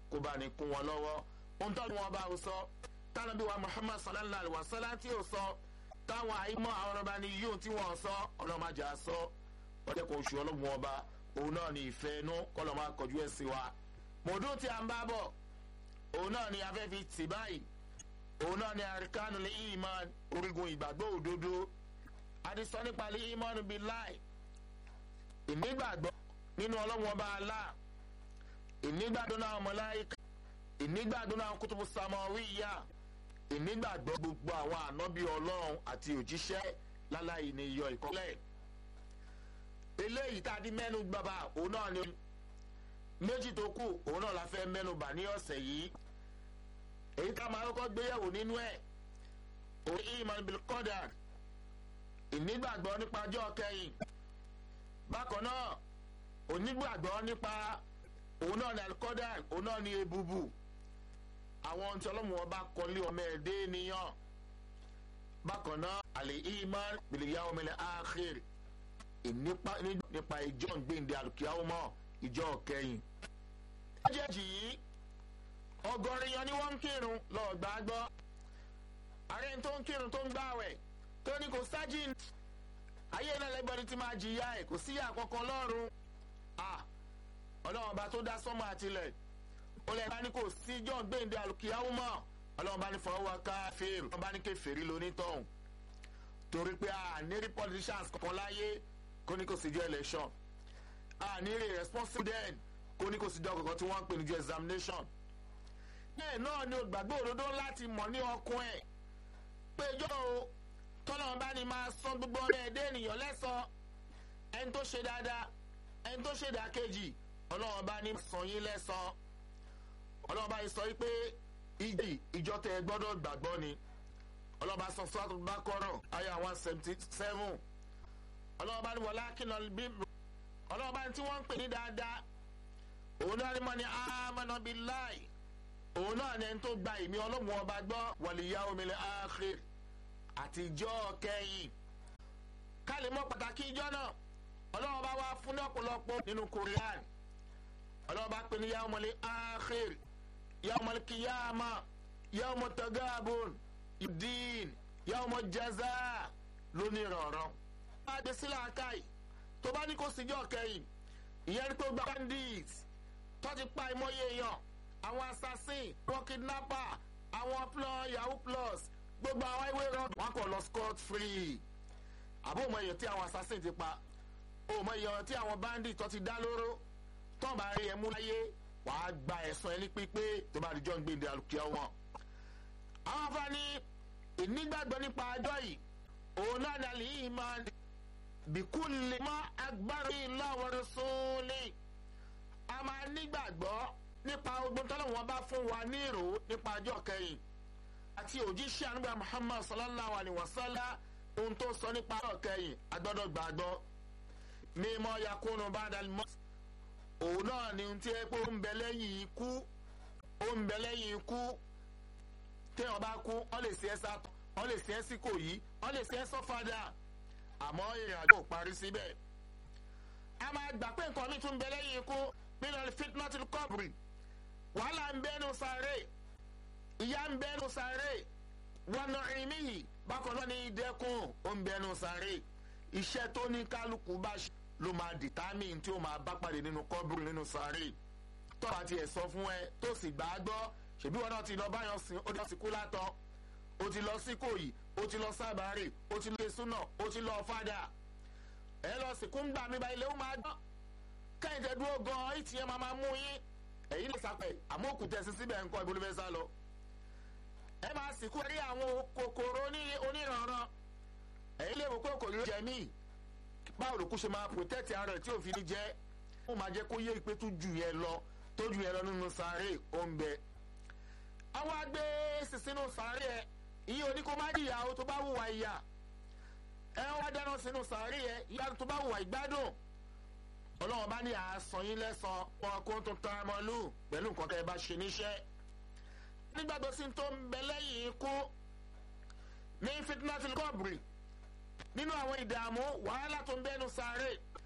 kó bá ní kún wọn lọ́wọ́ ohun tó ní wọn bá sọ tánàbí wa muhammad sallallahu alayhi wa sallam tí ò sọ táwọn àìmọ́ àwọn ọba ní yóò tí wọ́n sọ ọlọ́màjà sọ ọjọ́ kan oṣù ọlọ́gbọ̀n ọba òun náà ní ìfẹ́ inú kọ́lọ́ máa kọjú ẹ̀ sí wa mòdún tí a ń bá bọ̀ òun náà ní afẹ́fi tì báyìí òun náà ní àríkánu lè ìmán orígun ìgbàgbọ́ òdodo àdìsọ nípa lè ìmán bíi láì ìnígbàgbọ́ nínú ọlọ́wọ́n bá a lá ìnígbàgbọ́ náà mọ̀láyíká ìnígbàgbọ́ náà kútùbù sàmọ́wíyà ìnígbàgbọ́ gbogbo àwọn ànábì ọlọ́run àti òjíṣẹ́ láláì ní iyọ̀ ìkọ́lẹ̀ eléyìí tá a di mẹ́nu gbàgbà òun náà ni méjì tó kù òun náà la fẹ́ mẹ́nu bà ní ọ̀sẹ̀ yìí èyí tá a máa kọ́kọ́ gbéyàwó nínú ẹ̀ òun iman bil qadar ìnígbàgbọ́ nípa ọjọ́ kẹyìn bákan náà onígbàgbọ́ nípa òun náà ní alikọ́dà òun náà ní ebubu àwọn ohun tí ọlọ́mù wọn bá kọ́lé ọmọ ẹ̀dẹ́ nìyàn bákan náà àlè iman bìlìyà ọmọ ilẹ̀ àkìr nípa ìjọ gbẹ̀ǹdẹ̀ alùkìyàwó mọ́ ìjọ kẹyìn. méjèèjì yìí ọgọ́rin yan ni wọ́n ń kírun lọ́ọ̀ gbàgbọ́ ààrẹ tó ń kírun tó ń gbàwẹ̀ tó ní kò sájìn ayé náà lẹ́gbọ́n ti máa jìyà ẹ̀ kò síyà kankan lọ́rùn ọlọ́run ọba tó dá sọ́mọ́ àtìlẹ̀ ó lẹ́ẹ̀ bá ní kò sí john gbẹ̀ǹdé alùkìyàwó mọ́ ọlọ́run bá ní fọwọ́ káfíìn ọlọ́run bá ní kẹfẹ́rí lónítọ̀hún torí pé a ní rí politicians kankan láyé kó ní kò sí jọ election a ní rí responsible den kó ní kò sí jọ kankan tí wọ́n ń pè ní jọ examination bẹ́ẹ̀ náà ni olùgbàgbọ́ òdodo láti mọ̀ ní ọkùn ẹ̀ pé jọ́ o tọ́lọ́run bá ní máa san gbogbo ọmọ ẹ̀dẹ́ ènìyàn lẹ́sàn ẹni tó ṣe dáadáa ẹni tó ṣe dákejì ọlọ́run bá ní san yín lẹ́sàn ọlọ́run bá yín sọ pé ìjì ìjọ tẹ gbọ́dọ̀ gbàgbọ́ ni ọlọ́run bá sọ sọ́tò bá kọ́rọ̀ ayé one seventy seven ọlọ́run bá ní wọlé akínà bí ọlọ́run bá ní tí wọ́n ń pè ní dáadáa òun náà ni mo ní amánà bíi láì òun náà ni ẹni tó gba ìmí ọlọ́run ọba gbọ́ wàlíyá omílẹ̀ áàkiri àtijọ́ kẹ́yìn ká lè mọ pàtàkì ìjọ náà ọlọ́run bá wá fún ní ọ̀pọ̀lọpọ̀ nínú korean ọlọ́run bá pè ní yaomọ̀lẹ́ akhir yaomọ̀lẹ́ kiyama yaomọ̀ tagabun idin yaomọ̀ jaza lónìí rọ̀rọ̀. bá a dé sílẹ̀ akáì tó bá ní kó síjọ́ kẹ́yìn ìyẹn ní pé ó gba bandits tó ti pa ìmọ̀ye èèyàn àwọn assassin wọn kidnapper àwọn plus yahoo plus gbogbo àwọn ìwé rọ wọn kò lọ scot free àbó mọ èèyàn tí àwọn assassin ti pa ó mọ èèyàn tí àwọn bandit tó ti dá lóró tó bá rí ẹ mú láyé wàá gba ẹ̀sán ẹni pípé tó bá rí john gbèndé alùpùpù wọn. àwọn afáàní ìnígbàgbọ́ nípa ajọ́ yìí òun náà ní alẹ́ yìí máa bìkú lè mọ agbára ìlọ́wọ́rọ́ sóòlì a máa nígbàgbọ́ nípa ogun tọ́lọ́wọ́n bá fún wa ní ìrò nípa ajọ́ kẹyìn àti òjíṣẹ́ ànúgbà muhammad sallallahu alayhi wa sallam ohun tó sọ nípa ajọ́ kẹyìn agbọ́dọ̀ gbàgbọ́ mímọ́ yakunu badal mọ́ òun náà ni tí ẹ pé ó ń bẹ lẹ́yìn ikú ó ń bẹ lẹ́yìn ikú téèyàn bá kú wọ́n lè ṣe ẹ́ sá wọ́n lè ṣe ẹ́ sí kò yí wọ́n lè ṣe ẹ́ sọ́fadà àmọ́ ìrìn àjò parí síbẹ̀ a máa gbà pé nǹkan mi tún bẹ lẹ́yìn ikú nínú fitnatul kọ́bùrì wàhálà ń bẹ́nu sáré ìyá ń bẹ́nu sáré wọnà ìmíyì bákan náà ní ìdẹ́kùn ó ń bẹ́nu sáré iṣẹ́ tó ní kálukú bá ṣe ló máa determine tí ó máa bá pàdé nínú kọ́bùrù nínú sáré tọ́ba tiẹ̀ sọ fún ẹ tó sì gbà á gbọ́ ṣèbí wọn náà ti lọ báyọ̀ sìn ó lọ sí kú látọ̀ ó ti lọ sí kòyí ó ti lọ sábàárì ó ti lọ súnà ó ti lọ fàdà ẹ lọ sìnkú ń gbà mí báyìí lè ó máa gbọ́ kẹ́hìndé dúró gan ìtì yẹn máa máa mú yín èyí lè sàpẹ̀ àmọ́ òkú tẹ̀sí síbẹ̀ ńkọ́ ìbólú fẹ́ sá lọ ẹ máa sìnkú rí àwọn kòkòrò oníranran èyí lè wò pé kòkòrò jẹ míì báwo ló kú ṣe máa protect ara rẹ̀ tí òfin ní jẹ́ ó máa jẹ́ kó yé ìpè tó jù yẹn lọ tó jù yẹn lọ nínú sáré ó ń bẹ. àwọn agbé sísínú sáré ẹ iye òní kó má jìyà o tó bá wùwà ìyà ẹ wá dáná sínú sáré ẹ ìyá tó bá wùwà ìgbádùn ọlọ́run bá ní àásán yín lẹ́sàn wọn kó tó tán ọmọ lù pẹ̀lú nǹkan tẹ́ ẹ bá ṣe níṣẹ́ nígbàgbọ́ sí tó ń bẹ lẹ́yìn ikú ní fitnatil kọ́bùrì nínú àwọn ìdààmú wàhálà tó ń bẹ́nu sáré